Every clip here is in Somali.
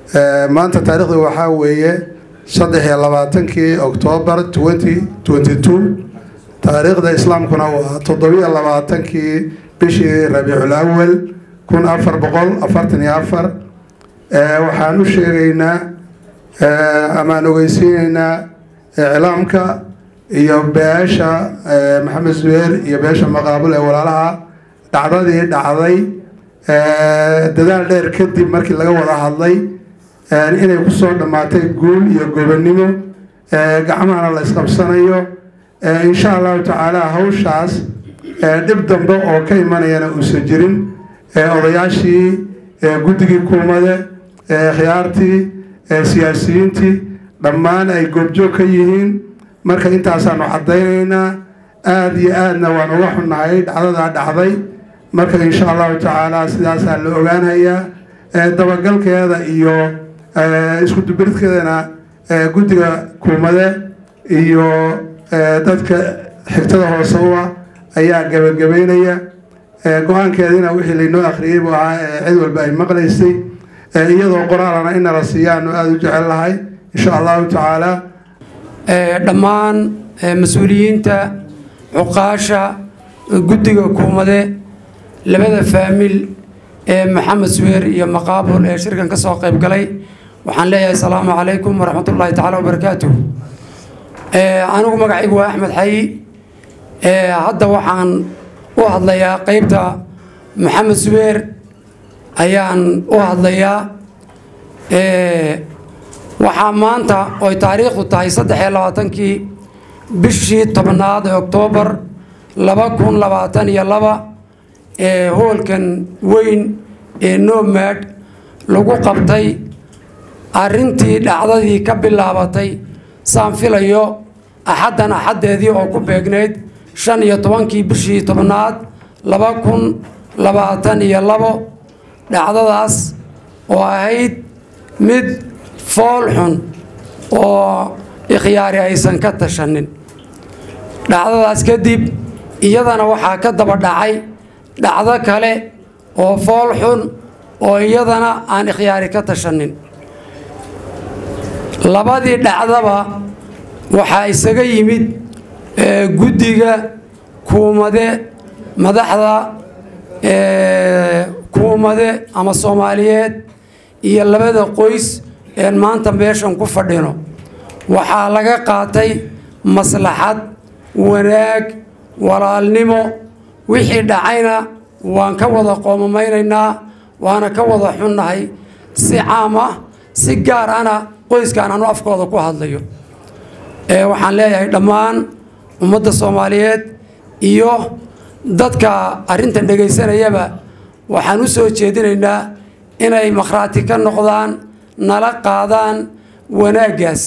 maanta taariikhdu waxaa weeye saddex iyo labaatankii oktoobar twenty twenty two taariikhda islaamkuna waa toddobiyo labaatankii bishii rabiicul awal kun afar boqol afartan iyo afar waxaan u sheegaynaa amaan ogeysiineynaa iclaamka iyo beesha maxamed zubeer iyo beesha maqaabul ee walaalaha dhacdadii dhacday dadaal dheer kadib markii laga wada hadlay inay kusoo dhammaatay guul iyo gobonnimo gacmahana la isqabsanayo insha allahu tacaala hawshaas dhib dambe oo ka imanayana uusan jirin odayaashii guddigii kuumade khiyaartii siyaasiyiintii dhammaan ay goobjoog ka yihiin marka intaasaanu caddaynaynaa aada iyo aadna waan uga xunnahay dhacdadaa dhacday marka insha allahu tacaala sidaasaa la ogaanayaa dabagalkeeda iyo isku dubiridkeedana guddiga kuumade iyo dadka xigtada hoose u ah ayaa gabagabeynaya go-aankeediina wixii laynoo akhriyey buu ahaa cid walba ay maqlaysay iyadoo qoraalana inala siiyaanu aada u jecel lahay insha allahu tacaala dhammaan mas-uuliyiinta cuqaasha guddiga kuumade labada faamil ee maxamed suweer iyo maqaabul ee shirkan ka soo qayb galay waxaan leeyahay asalaamu calaykum waraxmatullaahi tacaala wabarakaatuh anigu magacaygu waa axmed xayi hadda waxaan u hadlayaa qeybta maxamed suweer ayaan u hadlayaa waxaa maanta oy taariikhdu tahay saddex iyo labaatankii bishii tobnaad ee oktoobar laba kun labaatan iyo laba ee hoolkan weyn ee nomad lagu qabtay arrintii dhacdadii ka bilaabatay saan filayo axaddan axaddeedii oo ku beegnayd shan iyo tobankii bishii tobnaad laba kun labaatan iyo labo dhacdadaas oo ahayd mid fool xun oo ikhyaari aysan ka tashanin dhacdadaas kadib iyadana waxaa ka daba dhacay dhacdo kale oo fool xun oo iyadana aan ikhyaari ka tashanin labadii dhacdaba waxaa isaga yimid guddiga kuumade madaxda kuumade ama soomaaliyeed iyo labada qoys een maanta meeshan ku fadhino waxaa laga qaatay maslaxad wanaag walaalnimo wixii dhacayna waan ka wada qoomameynaynaa waana ka wada xunnahay si caam ah si gaar ana qoyskan anu afkooda ku hadlayo waxaan leeyahay dhammaan ummadda soomaaliyeed iyo dadka arrintan dhegaysanayaba waxaan u soo jeedinaynaa inay makhraati ka noqdaan nala qaadaan wanaaggaas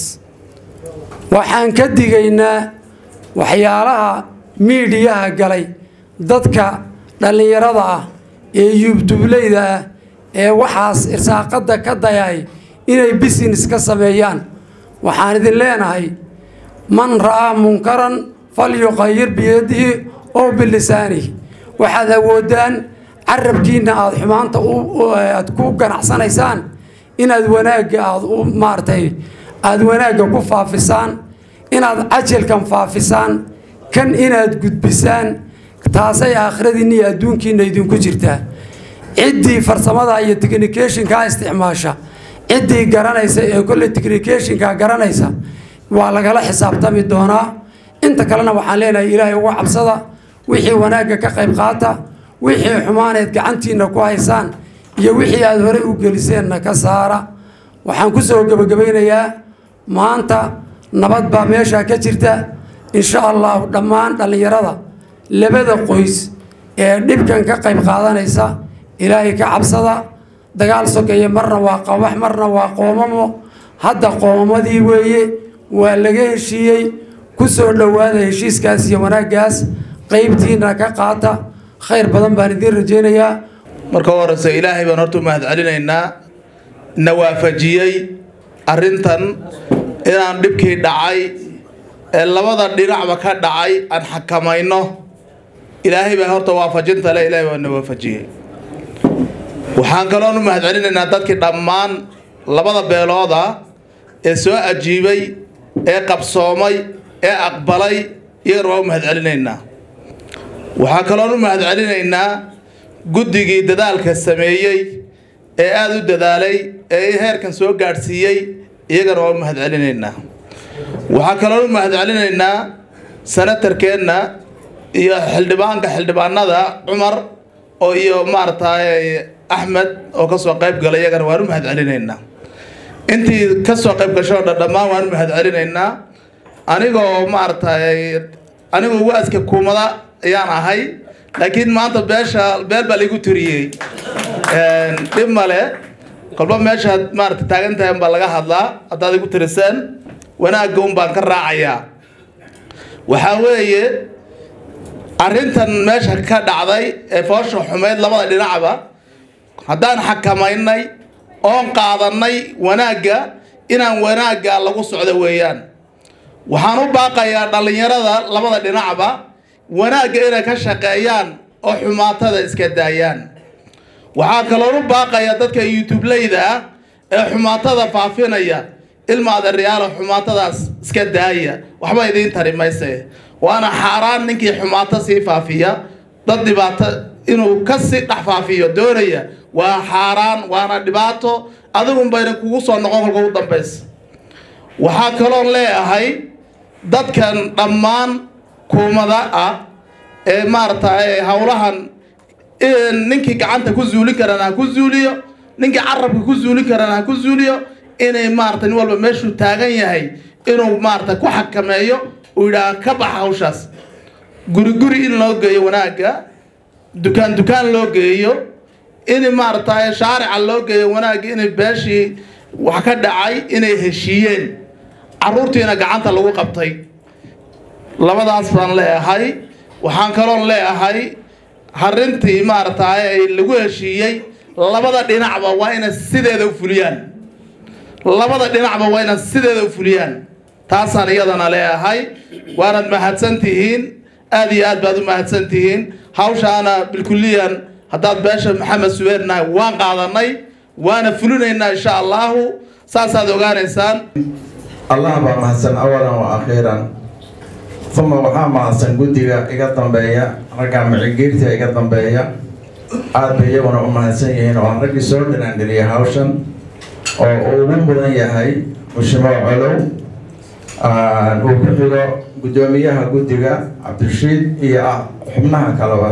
waxaan ka digaynaa waxyaalaha miidhiyaha galay dadka dhallinyarada ah ee yuubtublayda ah ee waxaas irsaaqadda ka dayay inay business ka sameeyaan waxaan idin leenahay man ra'aa munkaran falyuqayir biyadihi oo bilisaanihi waxaad awoodaan carabkiinna aada xumaanta aad ku ganacsanaysaan inaad wanaagga aad u maaragtay aada wanaagga ku faafisaan inaad cajalkan faafisaan kan inaad gudbisaan taasay aakhiradiinna iyo adduunkiinna idinku jirtaa ciddii farsamada iyo technicationkaa isticmaasha ciddii garanaysa ee kolle technicationka garanaysa waa lagala xisaabtami doonaa inta kalena waxaan leenahay ilaahay uga cabsada wixii wanaagga ka qayb qaata wixii xumaaneed gacantiinna ku haysaan iyo wixii aada horey u geliseenna ka saara waxaan ku soo gebagabaynayaa maanta nabad baa meeshaa ka jirta insha allahu dhammaan dhallinyarada labada qoys ee dhibkan ka qayb qaadanaysa ilaahay ka cabsada dagaal sokeeye marna waa qabax marna waa qoomamo hadda qoomamadii weeye waa laga heshiiyey ku soo dhowaada heshiiskaas iyo wanaaggaas qaybtiina ka qaata khayr badan baan idiin rajaynayaa marka horeyse ilaahay baan horta u mahad celinaynaa na waafajiyey arrintan inaan dhibkii dhacay ee labada dhinacba ka dhacay aan xakamayno ilaahay baa horta waafajinta le ilaahay baa na waafajiyey waxaan kaloon u mahad celinaynaa dadkii dhammaan labada beelooda ee soo ajiibay ee qabsoomay ee aqbalay iyagana waa u mahad celinaynaa waxaa kaloon u mahad celinaynaa guddigii dadaalka sameeyey ee aada u dadaalay ee heerkan soo gaadhsiiyey iyagana waa u mahad celinaynaa waxaa kaloon u mahad celinaynaa senatarkeenna iyo xildhibaanka xildhibaanada cumar oo iyo maaragtay axmed oo kasoo qayb galay iyagana waan u mahad celinaynaa intii kasoo qayb gasho o dhan dhammaan waan u mahad celinaynaa anigoo maaragtay anigoo waaska kuumada ayaan ahay laakiin maanta beesha beel baa laigu tiriyey dhib male kolba meeshaad maarata taagan tahay baa laga hadlaa haddaad igu tiriseen wanaagga un baan ka raacayaa waxaa weeye arrintan meesha ka dhacday ee foosha xumeyd labada dhinacba haddaan xakamaynay oon qaadanay wanaagga inaan wanaagga lagu socdo weeyaan waxaan u baaqayaa dhallinyarada labada dhinacba wanaagga inay ka shaqeeyaan oo xumaatada iska daayaan waxaa kaloon u baaqayaa dadka youtubeleyda ah ee xumaatada faafinaya ilma adeeryaalo xumaatadaas iska daaya waxba idiin tari mayse waana xaaraan ninkii xumaato sii faafiya dad dhibaato inuu ka sii dhex faafiyo doonaya waa xaaraan waana dhibaato adigun bayna kugu soo noqon kolka ugu dambaysa waxaa kaloon leeyahay dadkan dhammaan kuumada ah ee maaragtay howlahan ninkii gacanta ku zuulin karana ha ku zuuliyo ninkii carabka ku zuulin karana ha ku zuuliyo inay maarata nin walba meeshuu taagan yahay inuu maarata ku xakameeyo uu yidhaah ka baxa hawshaas guri guri in loo geeyo wanaagga dukaan dukaan loo geeyo in maaragtay shaarica loo geeyo wanaagga inay beeshii wax ka dhacay inay heshiiyeen caruurtiina gacanta lagu qabtay labadaas baan leeyahay waxaan kaloon leeyahay harintii maaragtay ay lagu heshiiyey labada dhinacba waa inay sideeda u fuliyaan labada dhinacba waa inay sideeda u fuliyaan taasaan iyadana leeyahay waanad mahadsan tihiin aad iyo aad baad u mahadsan tihiin hawshaana bilkuliyan haddaad beesha maxamed suweernahay waan qaadanay waana fulinaynaa insha allahu saasaad ogaanaysaan allah baa mahadsan awalan wa akhiiran uma waxaa mahadsan guddiga iga dambeeya raggaa micigiirta iga dambeeya aada bay iyaguna u mahadsan yihiin oo aan raggii soo dhinaandhiriyay hawshan oo uu ugu mudan yahay mushimo colow uu ku xigo guddoomiyaha guddiga cabdirashiid iyo xubnaha kaleba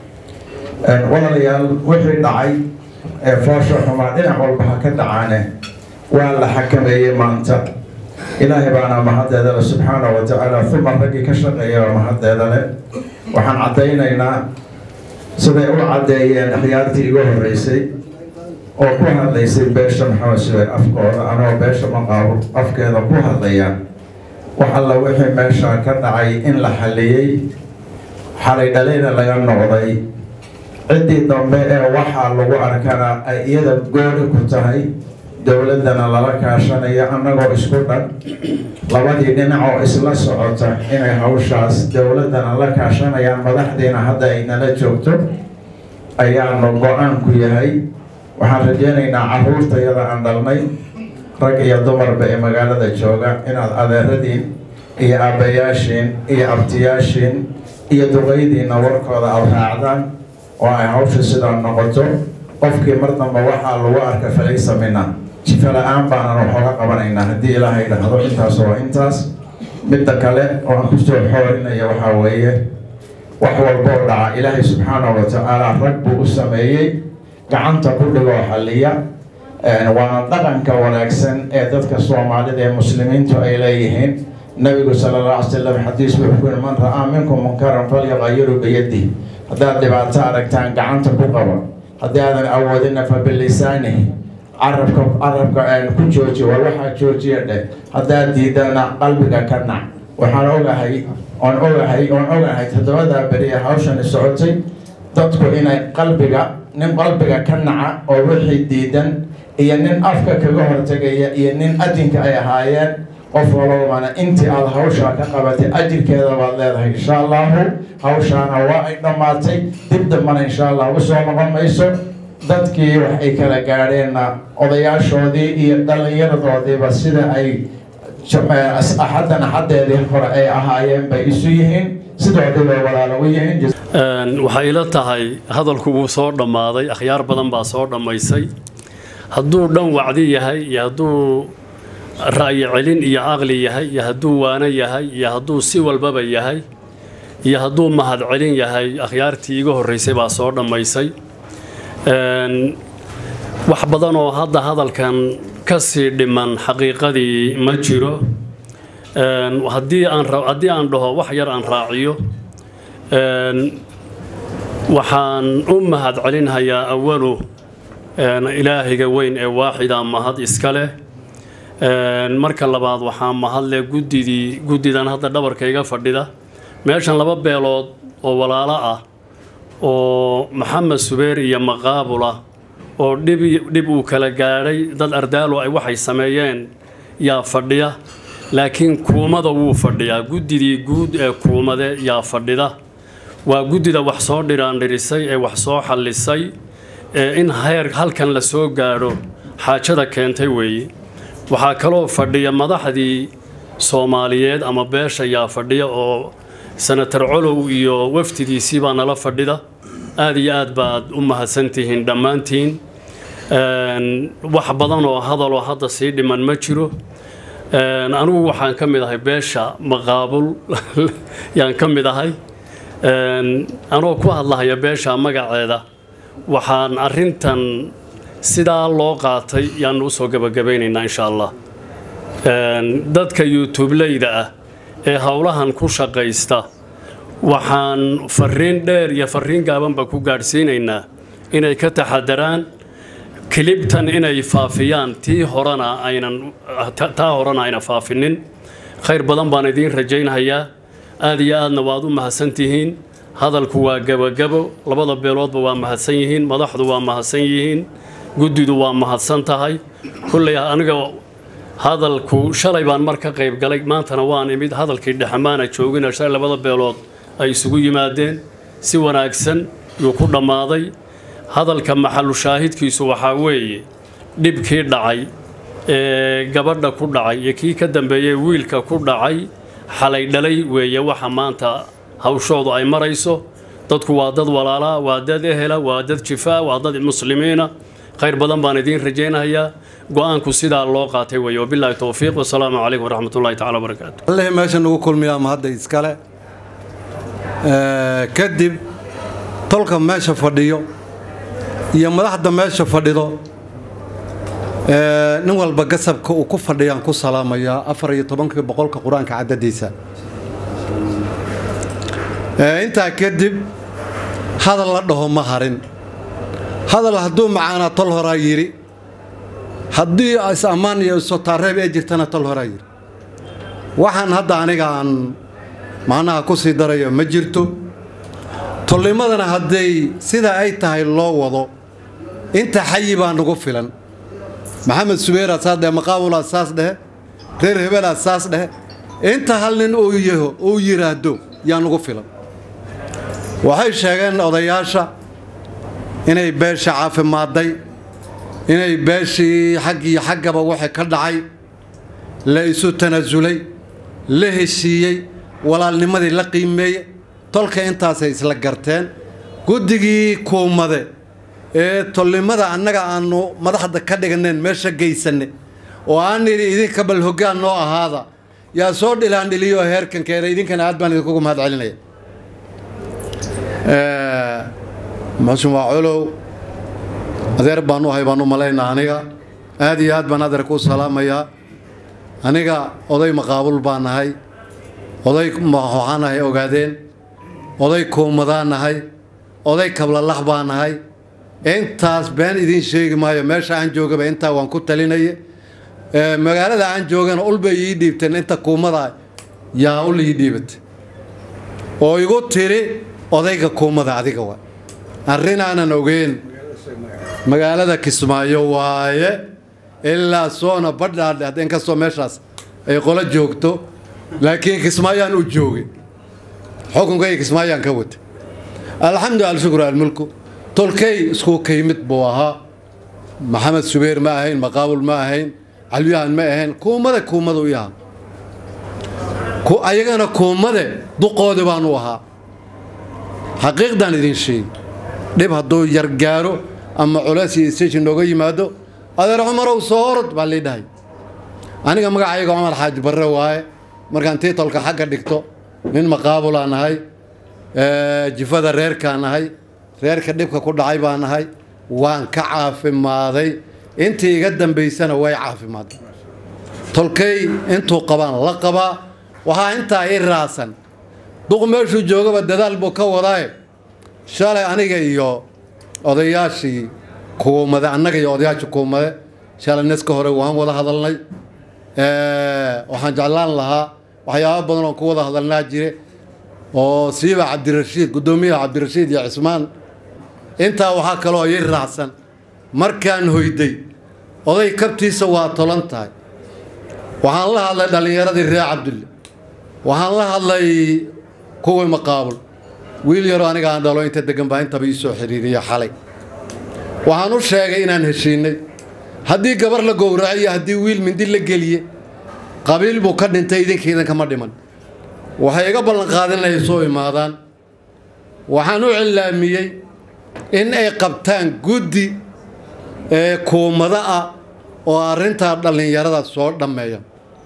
walaalayaal wixii dhacay ee foosha xumaa dhinac walba ha ka dhacaane waa la xakameeyey maanta ilaahay baana mahaddeeda le subxaana wa tacaala uma raggii ka shaqeeya oo mahaddeeda leh waxaan caddaynaynaa siday u caddeeyeen akhyaartii igu horreysay oo ku hadlaysay beesha maxamed suweer afkooda anoo beesha maqaabo afkeeda ku hadlayaan wax alla wixii meesha ka dhacay in la xalliyey xalay dhalayna laga noqday ciddii dambe ee waxaa lagu arkana ay iyada gooni ku tahay dowladdana lala kaashanayo annagoo isku dhan labadii dhinac oo isla socota inay hawshaas dowladdana la kaashanayaan madaxdiina hadda ay nala joogto ayaanu go-aanku yahay waxaan rajeynaynaa caruurtayada aan dhalnay rag iyo dumarba ee magaalada jooga inaad adeeradiin iyo aabbayaashiin iyo abtiyaashiin iyo duqaydiina warkooda aada raacdaan oo ay hawsha sidaa noqoto qofkii mar damba waxaa lagu arka falaysa mina jifa la-aan baanan waxooga qabanaynaa haddii ilaahay dhahdo intaas waa intaas midda kale oo aan kusoo xoorinaya waxaa weeye wax walba oo dhaca ilaahay subxaanahu wa tacaala rag buu u sameeyey gacanta ku dhigoo xalliya waana dhaqanka wanaagsan ee dadka soomaalida ee muslimiintu ay leeyihiin nabigu sala alla alay slam xadiis wuxuu ku yiri man ra-aa minkum munkaran falyaqayiru biyadihi haddaad dhibaato aragtaan gacanta ku qaba haddii aadan awoodina fa bilisaanihi carabka carabka ku jooji war waxaa joojiya dheh haddaad diidana qalbiga ka nac waxaan ogahay oon ogahay oon ogahay toddobadaa beri ee hawshani socotay dadku inay qalbiga nin qalbiga ka naca oo wixii diidan iyo nin afka kaga hortegaya iyo nin adinka ay ahaayeen qof walobana intii aada hawshaa ka qabatay ajirkeeda baad leedahay insha allahu hawshaana waa ay dhammaatay dib dambana insha allah usoo noqon mayso dadkii wax ay kala gaadheenna odayaashoodii iyo dhallinyaradoodiiba sida ay axaddan axaddeedii hore ay ahaayeen bay isu yihiin sidoodii bay walaalo u yihiin waxay ila tahay hadalku wuu soo dhammaaday akhyaar badan baa soo dhammaysay hadduu dhan wacdi yahay iyo hadduu ra'yi celin iyo caqli yahay iyo hadduu waano yahay iyo hadduu si walbaba yahay iyo hadduu mahad celin yahay akhyaartii iga horraysay baa soo dhammaysay wax badan oo hadda hadalkan ka sii dhiman xaqiiqadii ma jiro haddii aan haddii aan dhaho wax yar aan raaciyo waxaan u mahad celinhayaa awalu ilaahiga weyn ee waaxida mahad iska leh marka labaad waxaa mahadle guddidii guddidan hadda dhabarka iga fadhida meeshan laba beelood oo walaalo ah oo maxamed subeer iyo maqaabula oo dhib uu kala gaadhay dad ardaalo ay waxay sameeyeen yaa fadhiya laakiin kuumada wuu fadhiyaa guddidii guud ee kuumade yaa fadhida waa guddida wax soo dhiraandhirisay ee wax soo xallisay ee in heer halkan la soo gaadho xaajada keentay weeye waxaa kaloo fadhiya madaxdii soomaaliyeed ama beesha yaa fadhiya oo senator colow iyo wafdidiisii baa nala fadhida aada iyo aad baad u mahadsantihiin dhammaantiin wax badan oo hadaloo hadda sii dhiman ma jiro anigu waxaan ka mid ahay beesha maqaabul yaan ka mid ahay anoo ku hadlahaya beesha magaceeda waxaan arintan sidaa loo qaatay yaanu usoo gabagabaynaynaa insha allah dadka youtubeleyda ah ee howlahan ku shaqaysta waxaan fariin dheer iyo fariin gaabanba ku gaadhsiinaynaa inay ka taxadaraan kilibtan inay faafiyaan tii horena aynan taa horena ayna faafinin khayr badan baan idiin rajaynhayaa aada iyo aadna waad u mahadsantihiin hadalku waa gebagabo labada beeloodba waa mahadsan yihiin madaxdu waa mahadsan yihiin guddidu waa mahadsan tahay kulley aniga hadalku shalay baan mar ka qayb galay maantana waan imid hadalkii dhexmaana joogina shalay labada beelood ay isugu yimaadeen si wanaagsan yuu ku dhammaaday hadalka maxalu shaahidkiisu waxaa weeye dhibkii dhacay ee gabadha ku dhacay iyo kii ka dambeeyey wiilka ku dhacay xalay dhalay weeye waxa maanta hawshoodu ay marayso dadku waa dad walaalaa waa dad ehela waa dad jifaa waa dad muslimiina khayr badan baan idiin rajaynayaa go-aanku sidaa loo qaatay weeye wabilaahi towfiiq wasalaamu calaykum waraxmatullahi tacala wabarakaatu allihii meesha nagu kulmiyaa ma hadda iskale kadib tolka meesha fadhiyo iyo madaxda meesha fadhido nin walba gasabka uu ku fadhiyaan ku salaamayaa afar iyo tobankii boqolka qur-aanka cadadiisa intaa kadib hadal la dhaho ma harin hadal hadduu macaanaa tol horaa yidhi haddii is-ammaan iyo isotaareeb ee jirtana tol horaa yidhi waxaan hadda aniga aan macnaha ku sii darayo ma jirto tolnimadana hadday sidaa ay tahay loo wado inta xayi baa nagu filan maxamed subeeraa saas dhehe maqaabulaa saas dhehe reer hebelaa saas dhehe inta hal nin uu yaho uu yidhaahdo yaa nagu filan waxay sheegeen odayaasha inay beesha caafimaaday inay beeshii xag iyo xaggaba waxa ka dhacay la isu tanasulay la heshiiyey walaalnimadii la qiimeeye tolka intaasay isla garteen guddigii kuumade ee tolnimada annaga aanu madaxda ka dhiganeen meesha geysanne oo aan nidhi idinka bal hoggaan noo ahaada yaa soo dhilaandhiliyo heerkan keena idinkana aad baan idinkugu mahad celinaya maxusin waa colow adeer baan u ahay baan u malaynaa aniga aad iyo aad baan adeer kuu salaamayaa aniga oday maqaabul baan nahay oday waxaan nahay ogaadeen oday kuumadaan nahay oday kablalax baan nahay intaas been idiin sheegi maayo meesha aan joogaba intaa waan ku talinaya magaalada aan joogana ulbay ii dhiibteen inta kuumada yaa ul ii dhiibatay oo igu tiri odayga kuumada adiga waa arrin aanan ogeyn magaalada kismaayo waaye ilaa soona badhaadhe haddeen kastoo meeshaas ay qolo joogto laakiin kismaayaan u joogay xukunkayga kismaayaan ka watay alxamdu alshukru almulku tolkey isku kaymid buu ahaa maxamed subeer ma ahayn maqaabul ma ahayn calwiyahan ma ahayn kuumade kuumada u yaha ayagana kuumade duqoodi baan u ahaa xaqiiqdaan idin sheegi dhib hadduu yargaaro ama culays iyo station nooga yimaado adeer cumarow soo orod baa lii dhahay aniga magacayga cumar xaaji barre waaye markaan tiitolka xagga dhigto nin maqaabulaa nahay jifada reerkaa nahay reerka dhibka ku dhacay baa nahay waan ka caafimaaday intii iga dambaysana way caafimaaday tolkay intuu qabaan la qabaa waxaa intaa ii raasan duq meeshuu joogaba dadaal buu ka wadaaye shalay aniga iyo odayaashii kuumade annaga iyo odayaashii kuumade shalay neska hore waan wada hadalnay waxaan jeclaan lahaa waxyaaba badan oon ku wada hadalnaa jire oo siiba cabdirashiid guddoomiyaha cabdirashiid iyo cismaan intaa waxaa kaloo ii raacsan markaan hoyday oday kabtiisa waa tolan tahay waxaan la hadlay dhallinyaradii reer cabdulle waxaan la hadlay kuwii maqaabul wiil yaroo aniga aan dhalo inta degan baa intaba ii soo xiriiriya xalay waxaan u sheegay inaan heshiinay haddii gabar la gowraco iyo haddii wiil mindi la geliye qabiil buu ka dhintay idinka idankama dhiman waxay iga ballanqaadin inay soo imaadaan waxaan u cilaamiyey in ay qabtaan guddi ee kuumado ah oo arrintaa dhallinyarada soo dhammeeya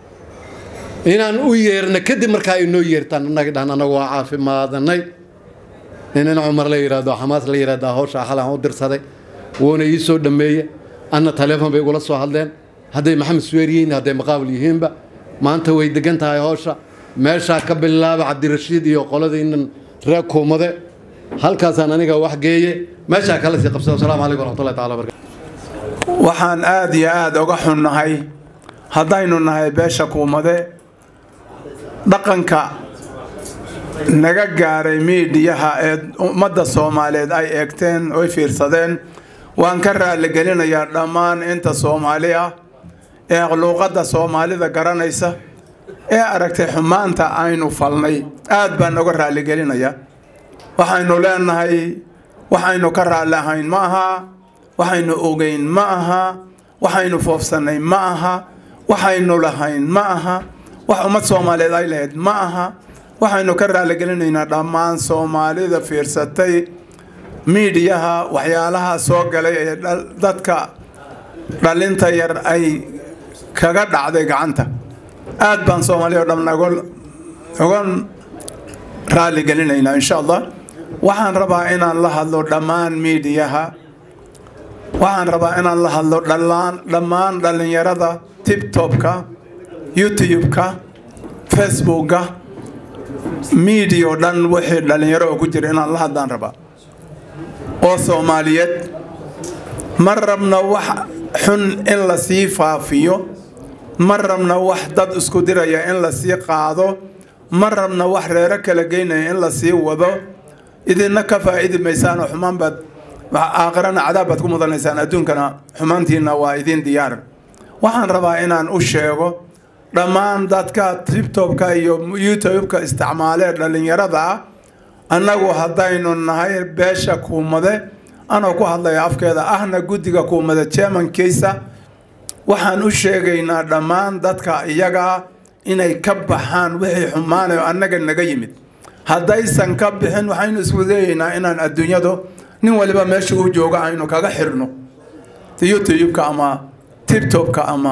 inaan u yeerna kadib markaa ay noo yeertaan annaga dhahan annagu waa caafimaadanay inin cumar la yidhaahdo xamaas la yidhahdaa hawshaa xal aan u dirsaday wuuna ii soo dhammeeye anna taleefon bay igula soo hadleen hadday maxamed suweer yihiin hadday maqaabul yihiinba maanta way degan tahay hawsha meeshaa ka bilaaba cabdirashiid iyo qoladainan reer kuumade halkaasaan aniga wax geeye meeshaa kala sii qabsada asalaamu calaykum waraxmatullahi tacala barkatu waxaan aada iyo aada uga xunnahay haddaynu nahay beesha kuumade dhaqanka naga gaaray miidhiyaha ee ummadda soomaaliyeed ay eegteen oy fiirsadeen waan ka raaligelinayaa dhammaan inta soomaali ah ee luuqadda soomaalida garanaysa ee aragtay xumaanta aynu falnay aad baan uga raaligelinayaa waxaynu leenahay waxaynu ka raalli ahayn ma aha waxaynu ogeyn ma aha waxaynu foofsannay ma aha waxaynu lahayn ma aha wax ummad soomaaliyeed ay lahayd ma aha waxaynu ka raaligelinaynaa dhammaan soomaalida fiirsatay miidhiyaha waxyaalaha soo galay ee dadka dhalinta yar ay kaga dhacday gacanta aad baan soomaaliya o dhan uga raaligelinaynaa insha allah waxaan rabaa inaan la hadlo dhammaan miidhiyaha waxaan rabaa inaan la hadlo dhallaan dhammaan dhallinyarada tibtobka youtube-ka facebookka miidiya o dhan wixii dhallinyaro oo ku jira inaan la hadlaan rabaa oo soomaaliyeed ma rabna wax xun in la sii faafiyo ma rabna wax dad isku diraya in la sii qaado ma rabna wax reero kala geynaya in la sii wado idinna ka faa'idi maysaan oo xumaan baad aakhirana cadaab baad ku mudanaysaan adduunkana xumaantiina waa idin diyaar waxaan rabaa inaan u sheego dhammaan dadka tibtobka iyo youtubeka isticmaalee dhallinyarada ah annagu haddaynu nahay beesha kuumade anoo ku hadlaya afkeeda ahna guddiga kuumade jermankiisa waxaan u sheegaynaa dhammaan dadka iyagaa inay ka baxaan wixii xumaanayo annaga naga yimid haddaysan ka bixin waxaynu isku dayaynaa inaan adduunyadu nin waliba meesha uu jooga aynu kaga xirno youtubeka ama tibtobka ama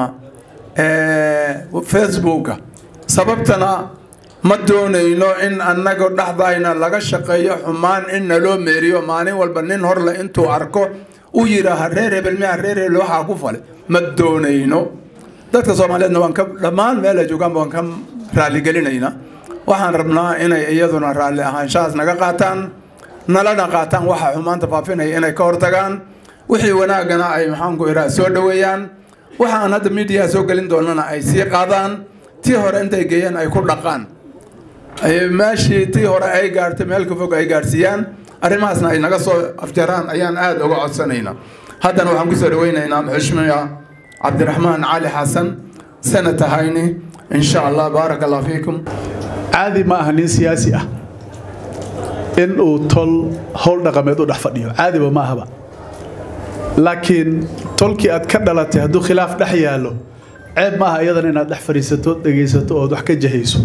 facebooka sababtana ma doonayno in annaga dhexdayna laga shaqeeyo xumaan in naloo meeriyo maalin walba nin horle intuu arko u yidhaaha reer hebel miya reer hebel waxaa ku falay ma doonayno dadka soomaaliyeedna waan ka dhammaan meel ay joogaanba waan ka raaligelinaynaa waxaan rabnaa inay iyaduna raalli ahaanshahaas naga qaataan nalana qaataan waxa xumaanta faafinaya inay ka hortagaan wixii wanaagana ay maxaanku iraa soo dhoweeyaan waxa aan hadda miidiyaha soo gelin doonana ay sii qaadaan tii hore intay geeyeen ay ku dhaqaan meeshii tii hore ay gaartay meel ka fog ay gaarsiiyaan arrimahaasna ay naga soo afjaraan ayaan aada uga codsanaynaa haddana waxaan kusoo dhaweynaynaa xushmiya cabdiraxmaan cali xasan sanata hayni insha allah baaraka allah fiikum caadi ma aha nin siyaasi ah in uu tol howl dhaqameed u dhex fadhiyo caadiba ma ahaba laakiin tolkii aad ka dhalatay hadduu khilaaf dhex yaallo ceeb ma aha iyadan inaad dhex fadhiisato dhegaysato ood wax ka jahayso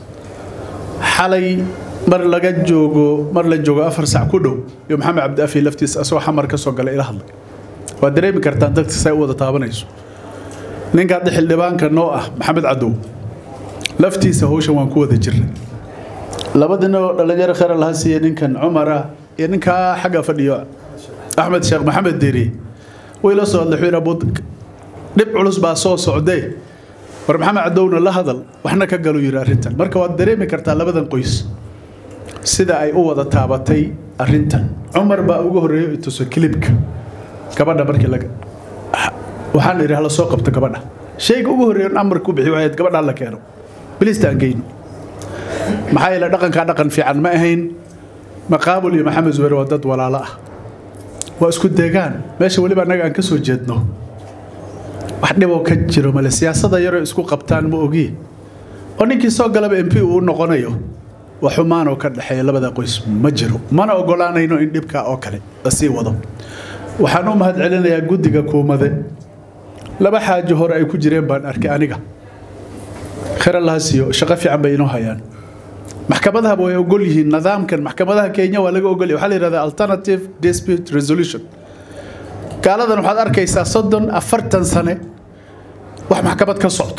xalay mar laga joogo mar la joogo afar sac ku dhow iyo maxamed cabdiafi laftiisa asagoo xamar ka soo galay ila hadlay waad dareemi kartaan dadka say u wada taabanayso ninka hadda xildhibaanka noo ah maxamed cadow laftiisa hawshan waan ku wada jirnay labadina oo dhalinyaro khayr laha siiye ninkan cumara iyo ninkaa xagga fadhiyo axmed sheekh maxamed deri way la soo hadlay wuxuu yidhi dhib culus baa soo socdee war maxamed cadowna la hadal waxna ka galu yidhi arrintan marka waad dareemi kartaa labadan qoys sida ay u wada taabatay arrintan cumar baa ugu horreeyay i tuso kilibka gabadha markii laga waxaan idhi hala soo qabto gabadha shayga ugu horreeya amar ku bixi waayaed gabadha la keeno bilista aan geyno maxaa yeele dhaqankaa dhaqan fiican ma ahayn maqaabul iyo maxamed zubeer waa dad walaalo ah waa isku deegaan meesha weliba annaga aan ka soo jeedno wax dhiboo ka jiro male siyaasada yaroo isku qabtaan ma ogi oo ninkii soo galaba m p uu noqonayo wax xumaan oo ka dhexeeya labada qoys ma jiro mana ogolaanayno in dhibkaa oo kale la sii wado waxaan u mahad celinayaa guddiga kuumade laba xaajo hore ay ku jireen baan arkay aniga khayr allaha siiyo shaqo fiican bay inoo hayaan maxkamadahaba way ogol yihiin nidaamkan maxkamadaha kenya waa laga ogolyahay waxaa la yidhahdaa alternative dispute resolution gaaladan waxaad arkaysaa soddon afartan sane wax maxkamad ka socto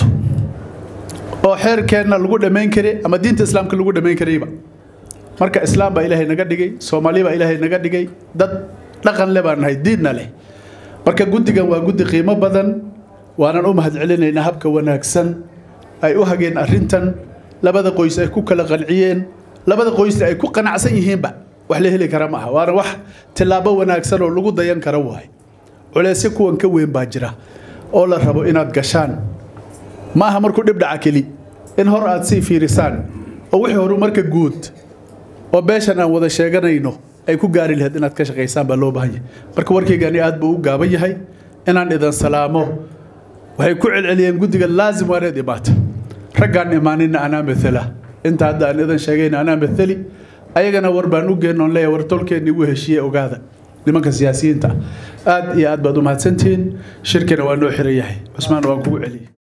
oo xeerkeenna lagu dhammayn karay ama diinta islaamka lagu dhammayn karayba marka islaam baa ilaahay naga dhigay soomaali baa ilaahay naga dhigay dad dhaqan le baan nahay diinna leh marka guddigan waa guddi qiimo badan waanan u mahad celinaynaa habka wanaagsan ay u hageen arrintan labada qoys ay ku kala qanciyeen labada qoysna ay ku qanacsan yihiinba wax la heli kara ma aha waana wax tillaabo wanaagsan oo lagu dayan kara waaye culeysyo kuwan ka weyn baa jira oo la rabo inaad gashaan ma aha markuu dhib dhaca keli in hor aad sii fiirisaan oo wixii horu marka guud oo beeshan aan wada sheeganayno ay ku gaari lahayd inaad ka shaqaysaan baa loo baahan yahay marka warkaygani aad buu u gaaban yahay inaan idan salaamo waxay ku celceliyeen guddiga laazim waa inaad imaata raggaan imaaninna anaa matala inta hadda aan idan sheegayna anaa mathali ayagana war baan u geennoon leeyahay war tolkeenni igu heshiiye ogaada nimanka siyaasiyiinta aad iyo aad baad u mahadsantihiin shirkina waa noo xiran yahay cusmaan waan kugu celiyey